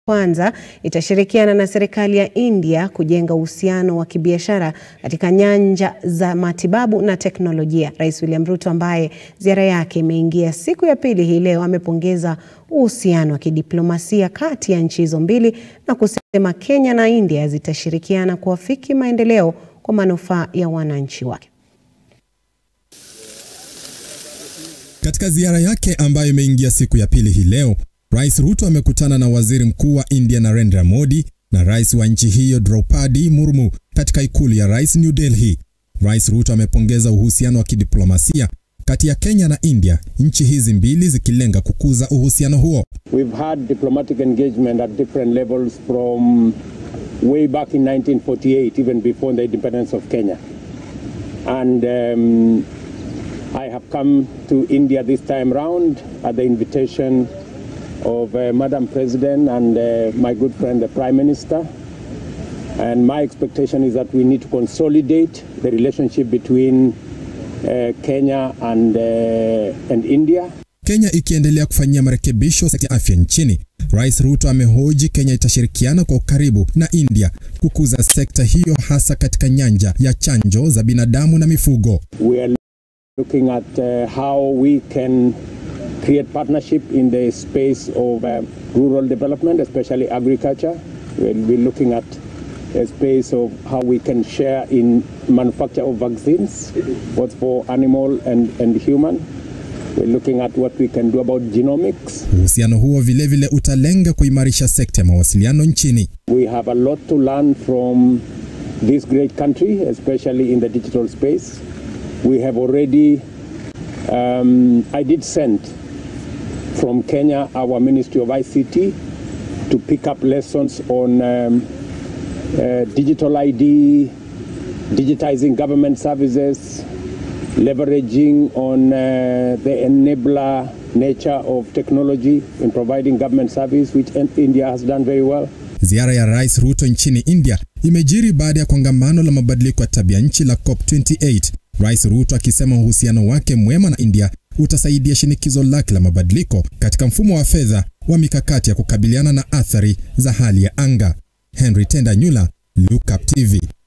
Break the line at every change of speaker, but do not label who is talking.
kwanza itashirikiana na serikali ya India kujenga uhusiano wa kibiashara katika nyanja za matibabu na teknolojia. Rais William Ruto ambaye ziara yake imeingia siku ya pili hii leo amepongeza uhusiano wa kidiplomasia kati ya nchi hizo mbili na kusema Kenya na India zitashirikiana kuafiki maendeleo kwa manufaa ya wananchi wake.
Katika ziara yake ambayo imeingia siku ya pili hii leo, Rais Ruto amekutana na Waziri Mkuu wa India Narendra Modi na Rais wa nchi hiyo Draupadi Murmu katika ikulu ya Rais New Delhi. Rais Ruto amepongeza uhusiano wa kidiplomasia kati ya Kenya na India, nchi hizi mbili zikilenga kukuza uhusiano huo.
We've had diplomatic engagement at different levels from way back in 1948, even before the independence of Kenya. And um, I have come to India this time round at the invitation of uh, Madam President and uh, my good friend, the Prime Minister. And my expectation is that we need to consolidate the relationship between uh, Kenya and, uh, and India.
Kenya ikiendelea kufanyia marekebisho sekta ya afya nchini. Rais Ruto amehoji Kenya itashirikiana kwa ukaribu na India kukuza sekta hiyo hasa katika nyanja ya chanjo za binadamu na mifugo.
We are looking at uh, how we can create partnership in the space of uh, rural development, especially agriculture. We'll be looking at a space of how we can share in manufacture of vaccines, both for animal and, and human. We're looking at what we can do about genomics.
Uhusiano huo vilevile vile utalenga kuimarisha sekta ya mawasiliano nchini.
We have a lot to learn from this great country, especially in the digital space. We have already, um, I did send from Kenya our Ministry of ICT to pick up lessons on um, uh, digital ID, digitizing government services, leveraging on uh, the enabler nature of technology in providing government service, which India has done very well.
Ziara ya Rais Ruto nchini India imejiri baada ya kongamano la mabadiliko ya tabia nchi la COP28. Rais Ruto akisema uhusiano wake mwema na India utasaidia shinikizo lake la mabadiliko katika mfumo wa fedha wa mikakati ya kukabiliana na athari za hali ya anga. Henry Tenda Nyula, Look Up TV.